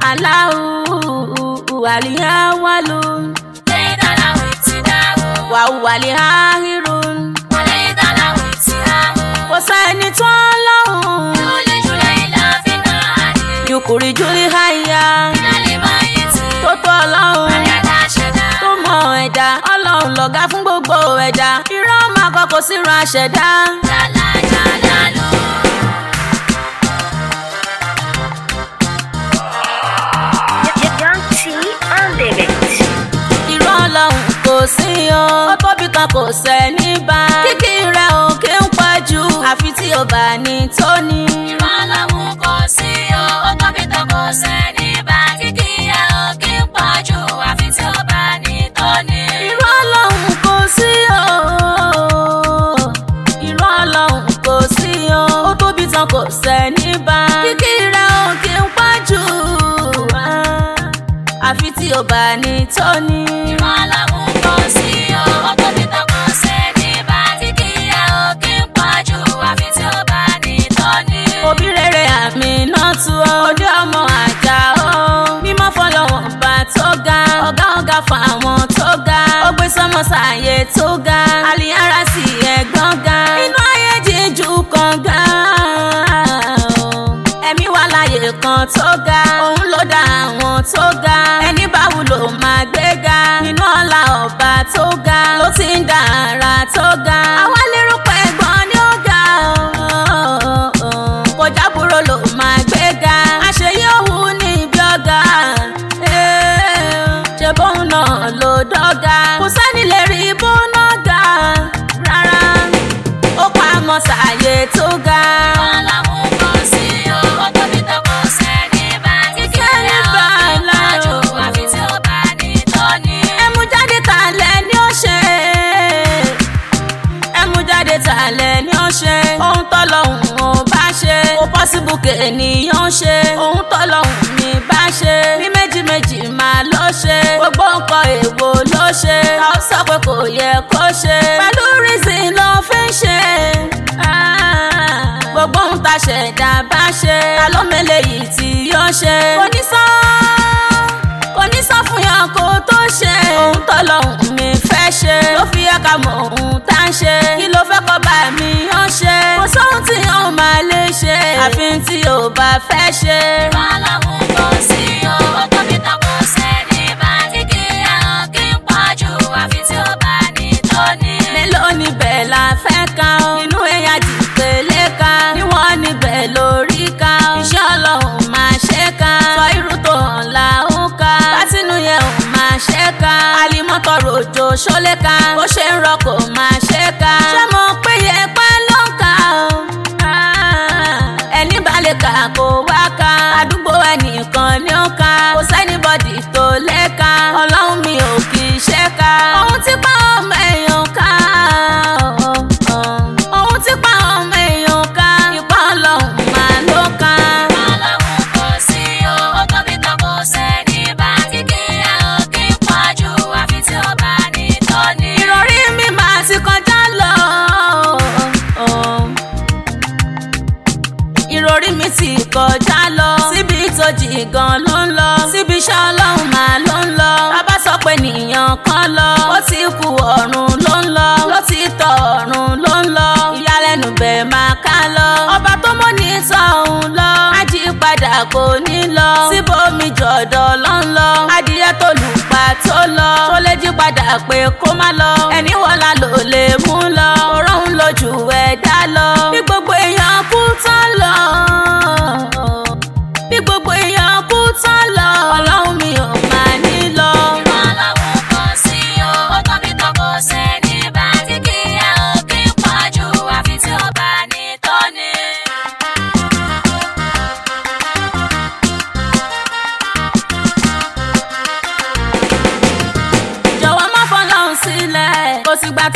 aláwù wàlíhà wàlú wàhù wàlíhà hírun kò sẹ́ni tó lọ́hùn yukuri juli háyà tó tó ọlọ́hun tó mọ ẹ̀dá ọlọ́hun lọ̀gá fún gbogbo ẹ̀dá irọ́ máa kọ́kọ́ síran àṣẹ̀dá. Young T on the mix. irọ́ ọlọ́run kò sí o ó tóbi kan kò sẹ́ni bá kíkì rẹ̀ ò kí ń pọ̀ jù àfi tí o bá ní tó ní. irọ́ ọlọ́run kò sí o irọ́ ọlọ́run kò sí o ó tóbi tán kò sẹ́ni bá kíkì rẹ̀ ò kí ń pọ̀ jù àfi tí o bá ní tó ní. òbí rere àmì náà tu ọ́ òde ọmọ àjà ọ́ mímọ́ fọlọ́wọ́n bá tó ga ọ̀gá ọ̀gá fún àwọn tó ga ó gbé sọmọ sàyè tó ga àlìyára sí ẹ̀gbọ́n ga inú ayé jíjù kan ga ẹ̀mí wà láyè kan tó ga òun ló dá àwọn tó ga ẹni bá wúlò máa gbé ga nínú ọlá ọba tó ga ló ti ń dá ara tó ga àwa lérò pé ẹ̀gbọ́n ni ó ga kọjá búrò ló máa gbé ga àṣeyí òun ní ibi ọ̀gá ṣe bóun náà ló dọ́gà kò sẹ́ni lè rí bóun náà ga rárá ó pa àmọ́ sàyè tó ga. ẹmu jáde tàlẹ̀ ni ó ṣe ẹmu jáde tàlẹ̀ ni ó ṣe ohun tọ́lọ́hún ò bá ṣe kò pọ́sibú kènìyàn ṣe ohun tọ́lọ́hún ní bá ṣe ní méjì méjì máa ló ṣe gbogbo nǹkan èèwọ̀ ló ṣe ta ó sọ pé kò yẹ kó ṣe pẹ̀lú reason ló fi ń ṣe Ah, gbogbo ohun tá a ṣẹ̀dá bá ṣe ta ló mẹ́lẹ̀ yìí tí yóò ṣe kò ní sọ kò ní sọ fún yàn kó tó ṣe ohun tọ́lọ́hún mi fẹ́ ṣe ló fi yẹ ká mọ ohun tá ń ṣe kí ló fẹ́ kọ́ bá mi yàn ṣe kò sóhun tí yàn máa lè ṣe àfi tí ò bá fẹ́ ṣe. mélòó níbẹ̀ la fẹ́ ka o inú ẹ̀yà dìpele ka níwọ̀n níbẹ̀ lórí ka o iṣẹ́ ọlọ́run máa ṣe ka sọ irú tó hàn la ó ka bátínú yẹn ò máa ṣe ka alimọ́tọ̀ ròjò ṣólé ka bó ṣe ń rọ kò máa ṣe ka ṣé mo pé yẹ pẹ́ ló ń ka o Ah, ẹni bá lè kà kó wá ka àdúgbò ẹnìkan ni ó ka kò sẹ́nibọ́dì tó lè ka ọlọ́run mi ò kì í ṣe ka ohun tí pa ọmọ èèyàn ká ohun tí pa ọmọ èèyàn ká ipa ọlọ́run máa ló ka. ìrọ̀rí mi máa ti kọjá lọ. ìrọ̀rí mi ti kọjá lọ. síbi tó jì gan ló ń lọ. síbi iṣẹ́ ọlọ́run máa ló ń lọ. bàbá sọ pé nìyàn kan lọ. ó ti kú ọ̀run ló ń lọ. ló ti tọ̀ ọ̀run ló ń lọ. ìyàlẹ́nu bẹ̀ máa ká lọ. ọba tó mọ́ ní sọ̀hún lọ. ají padà kò ní lọ. síbòmí jọ̀dọ̀ ló ń lọ. adìyẹ tó lù pa tó lọ. tó lè jí padà pé kó má lọ. ẹni wọlá ló lè mú lọ. ọ̀rọ̀ ń lójú ẹ̀dá lọ. bí gbogbo èèyàn kú tán lọ. bí gbogbo èèyàn kú tán lọ. ọlọ́run mi ò máa ní lọ. jọ̀wọ́ má fọlọ́run sílẹ̀ kò sígbà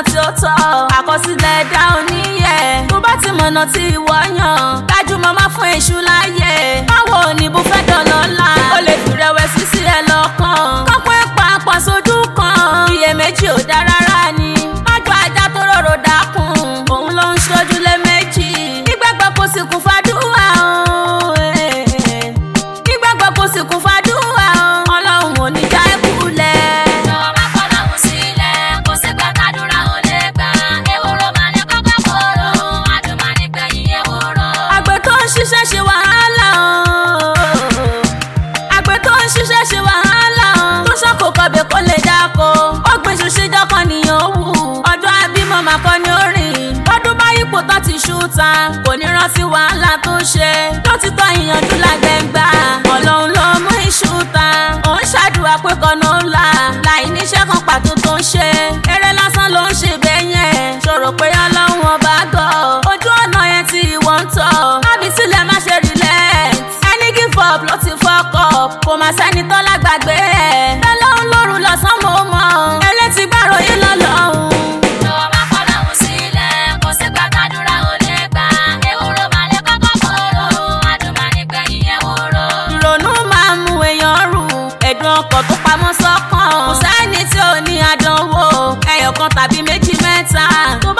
tí ó tọ́ àkọsílẹ̀ ẹ̀dá oníyẹ tó bá ti mọ̀nà tí ìwọ yàn dájú mọ́ má fún èṣù láyè báwo ni bó fẹ́ dọ̀lọ́lá ó lè fi rẹ̀wẹ̀sì sí ẹ lọ́kàn kọ́pẹ́ pàápàá sójú kan iyèméjì ò dá rárá ni májọ ajá tó rọrò dákun òun ló ń ṣojú lé méjì nígbàgbọ́ kò sì kún fàdúrà o, eh. nígbàgbọ́ kò sì kún fàdúrà o, ọlọ́run ò ní já ẹ kulẹ̀. Jọ̀wọ́ má kọ̀ lọ́hùn sílẹ̀, kò sí gbà tàdúrà ò lè gbà. Ewúro máa ní kọ́kọ́ kóró, adùn máa ní gbẹ̀yìn ewúro. àgbẹ̀ tó ń ṣiṣẹ́ ṣe wàhálà o. àgbẹ̀ tó ń ṣiṣẹ́ ṣe wàhálà o. tó ṣọ́kò kọbẹ̀ kó lè dáko. ó gbin iṣu ṣíjọ́ kan nìyẹn wù. ọdún abímọ màá kọ́ ni ó rìn. ọdún bá yípo tán ti ṣú ta. kò ní rántí wàhálà tó ṣe. lótìtọ́ ìyànjú làgbẹ̀ ń gbà. ọlọ́run ló mú iṣu ta. òun ṣàdúrà pé kọ́nà ó là. láì níṣẹ́ kan pàtó tó ń ṣe. eré lásán ló ń ṣe bẹ́ẹ̀ yẹn. ṣòro pé ọlọ́run ọba gọ̀. ojú ọ̀nà yẹn tí ìwọ ń tọ̀. lábí sílẹ̀ má ṣe relent. ẹni give up ló ti fuck up. kò má sẹ́ni tó lágbàgbé ẹ̀. bẹ́ẹ̀ lọ́run lóru lọ́sàn mo mọ̀. elétí gbàrò yìí lọ́lọ́run. Jọ̀wọ́ má kọ̀ lọ́hùn sílẹ̀, kò sí gbà tàdúrà ò lè gbà. Ewúro máa ní kọ́kọ́ kóró, adùn máa ní gbẹ̀yìn ewúro. ìrònú máa ń mú èèyàn rù ẹ̀dùn ọkàn tó pamọ́ sọ́kàn kò sẹ́ni tí ò ní àdánwò ẹyọkan tàbí méjì mẹ́ta tó